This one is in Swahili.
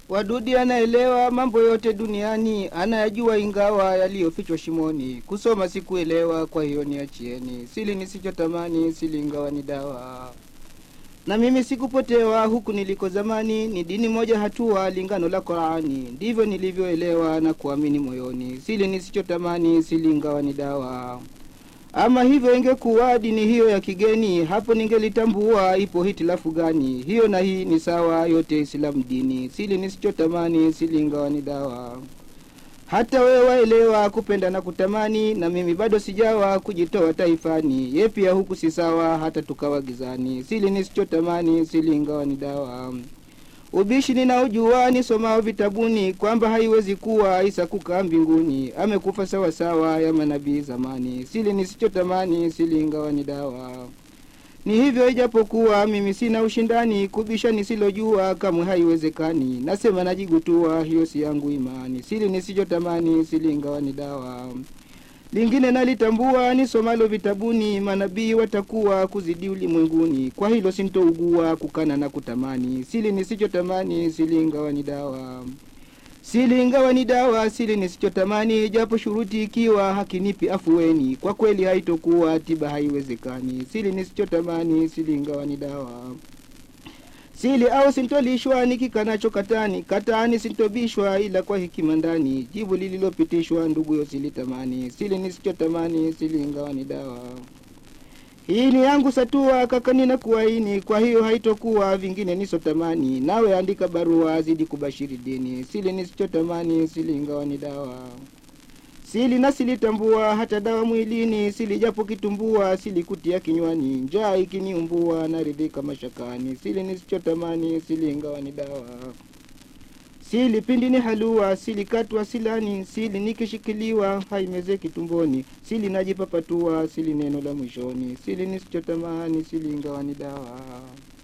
Wadudi anaelewa mambo yote duniani, anayajua ingawa yaliyofichwa shimoni. Kusoma sikuelewa, kwa hiyo niachieni. Sili nisichotamani, sili ingawa ni dawa. Na mimi sikupotewa huku niliko zamani, ni dini moja hatua lingano la Qurani. Ndivyo nilivyoelewa na kuamini moyoni. Sili nisichotamani, sili ingawa ni dawa. Ama hivyo ingekuwa dini hiyo ya kigeni, hapo ningelitambua ipo hitilafu gani. Hiyo na hii ni sawa, yote Islamu dini. Sili nisichotamani, sili ingawa ni dawa. Hata wewe waelewa kupenda na kutamani, na mimi bado sijawa kujitoa taifani. Ye pia huku si sawa, hata tukawa gizani. Sili nisichotamani, sili ingawa ni dawa. Ubishi ninaojua nisomao vitabuni kwamba haiwezi kuwa Isa kukaa mbinguni, amekufa sawasawa ya manabii zamani. Sili nisichotamani, sili ingawa ni dawa. Ni hivyo ijapokuwa mimi sina ushindani, kubisha nisilojua kamwe haiwezekani. Nasema najigutua, hiyo si yangu imani. Sili nisichotamani, sili ingawa ni dawa. Lingine nalitambua nisomalo vitabuni, manabii watakuwa kuzidi ulimwenguni. Kwa hilo sintougua kukana na kutamani. Sili nisichotamani, sili ingawa ni dawa. Sili ingawa ni dawa, sili nisichotamani, japo shuruti ikiwa hakinipi afueni. Kwa kweli haitokuwa tiba, haiwezekani. Sili nisichotamani, sili ingawa ni dawa. Sili au sintolishwa nikikanacho katani, katani sintobishwa ila kwa hekima ndani. Jibu lililopitishwa ndugu yo silitamani, sili nisichotamani, sili ingawa ni dawa. Hii ni yangu satua kaka, nina kuwaini, kwa hiyo haitokuwa vingine nisotamani. Nawe andika barua zidi kubashiri dini, sili nisichotamani, sili ingawa ni dawa. Sili na silitambua hata dawa mwilini, sili japo kitumbua, sili kutia kinywani, njaa ikiniumbua naridhika mashakani, sili nisichotamani, sili ingawa ni dawa. Sili pindi ni halua, sili katwa silani, sili nikishikiliwa haimezeki tumboni, sili najipapatua, sili neno la mwishoni, sili nisichotamani, sili ingawa ni dawa.